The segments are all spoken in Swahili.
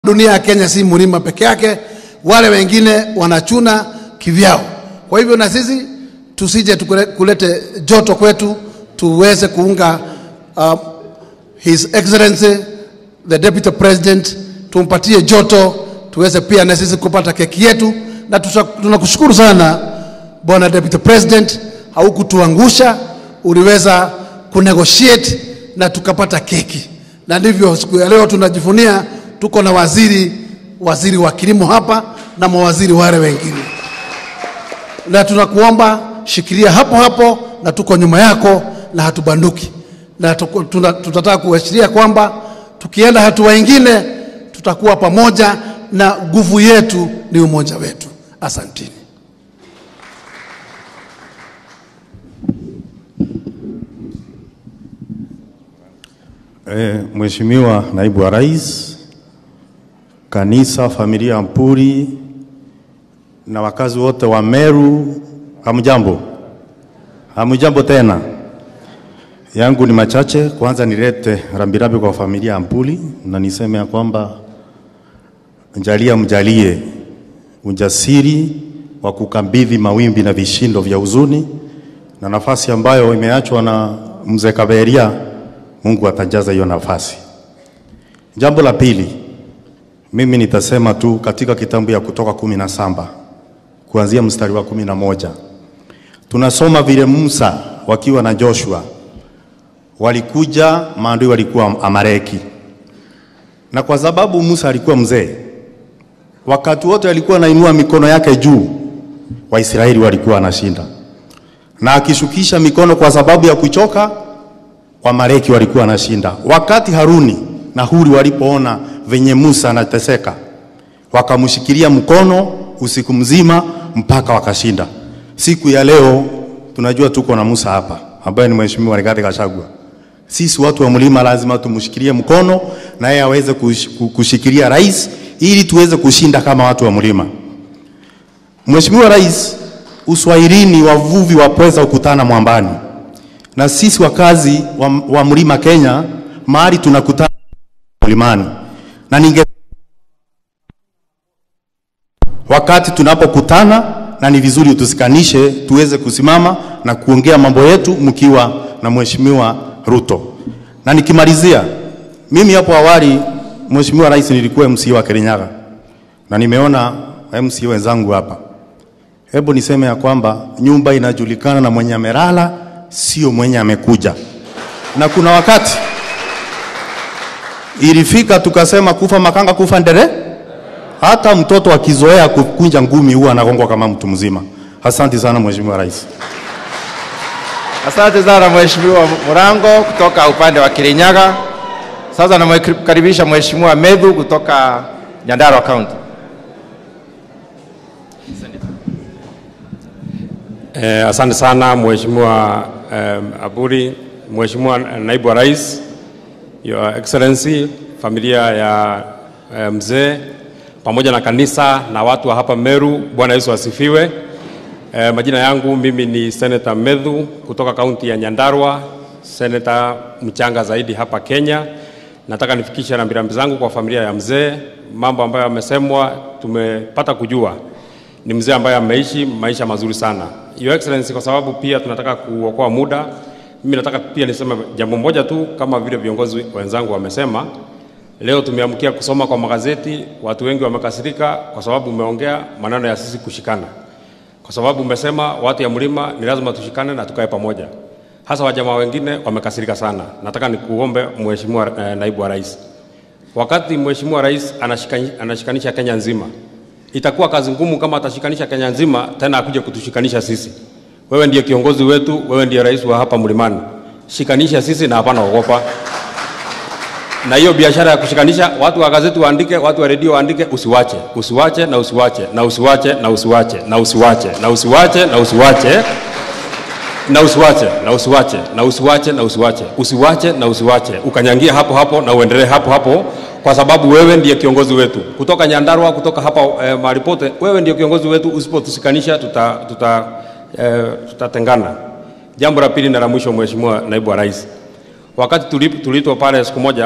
dunia ya Kenya si mlima peke yake, wale wengine wanachuna kivyao. Kwa hivyo na sisi tusije tukule- kulete joto kwetu, tuweze kuunga uh, His Excellency the Deputy President, tumpatie joto, tuweze pia na sisi kupata keki yetu, na tuta- tunakushukuru sana Bwana Deputy President, haukutuangusha, uliweza kunegotiate na tukapata keki, na ndivyo siku ya leo tunajivunia tuko na waziri waziri wa kilimo hapa na mawaziri wale wengine, na tunakuomba shikilia hapo hapo, na tuko nyuma yako na hatubanduki, na tuko- tuna- tutataka kuashiria kwamba tukienda hatua ingine tutakuwa pamoja, na nguvu yetu ni umoja wetu. Asanteni. E, Mheshimiwa Naibu wa Rais, kanisa, familia ya Mpuri na wakazi wote wa Meru, hamjambo? Hamjambo tena. Yangu ni machache. Kwanza nilete rambirambi kwa familia ya Mpuri na niseme ya kwamba njalia mjalie ujasiri wa kukabidhi mawimbi na vishindo vya huzuni na nafasi ambayo imeachwa na mzee Kaberia, Mungu atajaza hiyo nafasi. Jambo la pili, mimi nitasema tu katika kitabu ya Kutoka kumi na saba kuanzia mstari wa kumi na moja tunasoma vile Musa wakiwa na Joshua walikuja, maadui walikuwa Amaleki, na kwa sababu Musa alikuwa mzee, wakati wote alikuwa anainua mikono yake juu, Waisraeli walikuwa wanashinda, na akishukisha mikono kwa sababu ya kuchoka, Wamaleki walikuwa wanashinda. Wakati Haruni na Huri walipoona venye Musa anateseka, wakamshikilia mkono usiku mzima mpaka wakashinda. Siku ya leo tunajua tuko na Musa hapa ambaye ni Mheshimiwa Rigathi Gachagua. Sisi watu wa mlima lazima tumshikilie mkono na yeye aweze kush- ku- kushikilia rais ili tuweze kushinda kama watu wa mlima. Mheshimiwa Rais, Uswahilini wavuvi wapweza kukutana mwambani, na sisi wakazi wa, wa mlima Kenya mahali tunakutana mlimani, na ninge wakati tunapokutana, na ni vizuri tusikanishe, tuweze kusimama na kuongea mambo yetu mkiwa na Mheshimiwa Ruto. Na nikimalizia, mimi hapo awali, Mheshimiwa Rais, nilikuwa MC wa Kirinyaga na nimeona MC wenzangu hapa. Hebu niseme ya kwamba nyumba inajulikana na mwenye amelala, sio mwenye amekuja. Na kuna wakati ilifika tukasema kufa makanga kufa ndere, hata mtoto akizoea kukunja ngumi huwa anagongwa kama mtu mzima. Asante sana Mheshimiwa Rais. Asante sana Mheshimiwa Murango kutoka upande wa Kirinyaga. Sasa namkaribisha Mheshimiwa Medhu kutoka Nyandarua County. Eh, asante sana Mheshimiwa eh, Aburi, Mheshimiwa Naibu wa Rais, Your Excellency, familia ya eh, mzee pamoja na kanisa na watu wa hapa Meru, Bwana Yesu asifiwe. Eh, majina yangu mimi ni Senator Medhu kutoka kaunti ya Nyandarua, senator mchanga zaidi hapa Kenya. Nataka nifikishe rambirambi zangu kwa familia ya mzee. Mambo ambayo yamesemwa tumepata kujua ni mzee ambaye ameishi maisha mazuri sana. Your Excellency, kwa sababu pia tunataka kuokoa muda, mimi nataka pia niseme jambo moja tu, kama vile viongozi wenzangu wamesema. Leo tumeamkia kusoma kwa magazeti, watu wengi wamekasirika kwa sababu umeongea maneno ya sisi kushikana, kwa sababu umesema watu ya mlima ni lazima tushikane na tukae pamoja. Hasa wajamaa wengine wamekasirika sana. Nataka nikuombe Mheshimiwa eh, Naibu wa Rais, wakati Mheshimiwa Rais anashikani- anashikanisha Kenya nzima, itakuwa kazi ngumu kama atashikanisha Kenya nzima tena akuje kutushikanisha sisi. Wewe ndiye kiongozi wetu, wewe ndiye rais wa hapa mlimani, shikanisha sisi na hapana ogopa. Na hiyo biashara ya kushikanisha watu wa gazeti waandike, watu wa redio waandike, usiwache, usiwache na usiwache na usiwache na usiwache na usiwache na usiwache na usiwache na usiwache na usiwache na usiwache na usiwache usiwache na usiwache ukanyangia hapo hapo na uendelee hapo hapo, kwa sababu wewe ndiye kiongozi wetu kutoka Nyandarua, kutoka hapa eh, mahali pote. Wewe ndiye kiongozi wetu, usipotusikanisha tuta, tuta, eh, tutatengana. Jambo la pili na la mwisho, Mheshimiwa Naibu wa Rais, wakati tulip- tuliitwa pale siku moja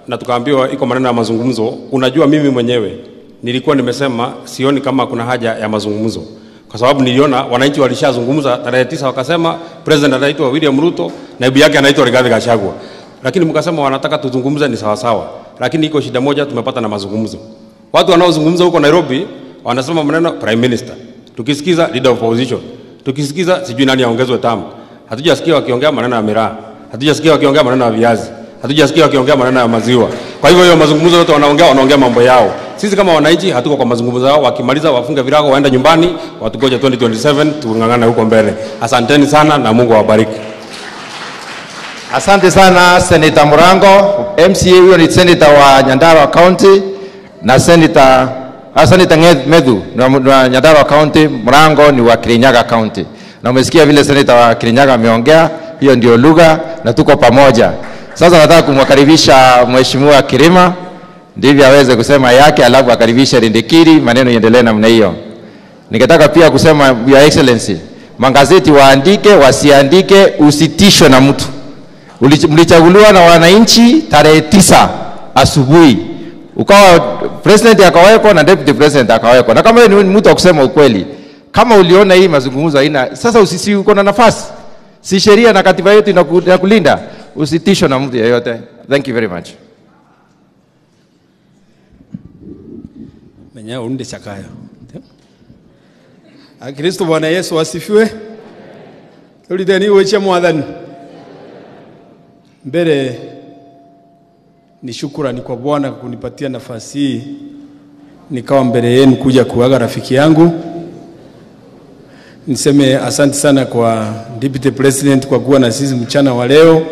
na tukaambiwa iko maneno ya mazungumzo. Unajua, mimi mwenyewe nilikuwa nimesema sioni kama kuna haja ya mazungumzo, kwa sababu niliona wananchi walishazungumza tarehe tisa, wakasema president anaitwa William Ruto, naibu yake anaitwa Rigathi Gachagua, lakini mkasema wanataka tuzungumze, ni sawasawa, lakini iko shida moja tumepata na mazungumzo. Watu wanaozungumza huko Nairobi wanasema maneno prime minister, tukisikiza leader of opposition, tukisikiza sijui nani aongezwe tamu. Hatujasikia wakiongea maneno ya miraa, hatujasikia wakiongea maneno ya viazi, hatujasikia wakiongea maneno ya maziwa. Kwa hivyo hiyo mazungumzo yote wanaongea, wanaongea mambo yao. Sisi kama wananchi hatuko kwa mazungumzo yao. Wakimaliza wafunge virago, waende nyumbani, watugoje 2027 tung'ang'ane huko mbele. Asanteni sana na Mungu awabariki. Asante sana Senator Murango. MCA huyo ni senator wa Nyandarua County na senator ah, Senator Nge- Medhu ni wa ni wa Nyandarua County, Murango ni wa Kirinyaga County. Na umesikia vile senator wa Kirinyaga ameongea, hiyo ndio lugha na tuko pamoja. Sasa nataka kumwakaribisha Mheshimiwa Kirima ndivyo aweze kusema yake, alafu akaribishe Rindikiri, maneno iendelee namna hiyo. Ningetaka pia kusema Your Excellency, magazeti waandike, wasiandike, usitishwe na mtu. Ulich- Mlichaguliwa na wananchi tarehe tisa asubuhi, ukawa president akawekwa na deputy president akawekwa, na kama wewe ni mtu wa kusema ukweli, kama uliona hii mazungumzo haina sasa, usisi uko na nafasi, si sheria na katiba yetu inaku- inakulinda, usitishwe na mtu yeyote. Thank you very much. menya undi chakayo akristo bwana yesu asifiwe tuliteni weche mwathani mbele ni shukurani kwa bwana kunipatia nafasi hii nikawa mbele yenu kuja kuaga rafiki yangu niseme asante sana kwa deputy president kwa kuwa na sisi mchana wa leo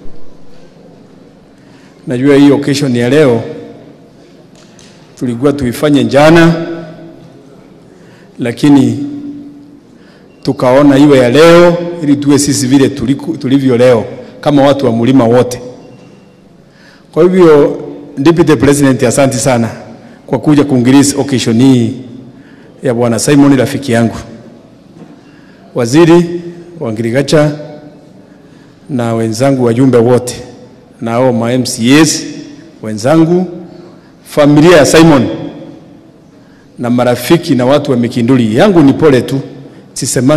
najua hii occasion ya leo tulikuwa tuifanye jana, lakini tukaona iwe ya leo ili tuwe sisi vile tuliku- tulivyo leo kama watu wa mlima wote. Kwa hivyo Deputy President, asante sana kwa kuja kuingiliza occasion hii ya bwana Simon rafiki yangu, waziri wa Ngirigacha na wenzangu wajumbe wote na hao ma MCAs wenzangu familia ya Simon na marafiki na watu wa Mikinduli yangu ni pole tu, sisemangi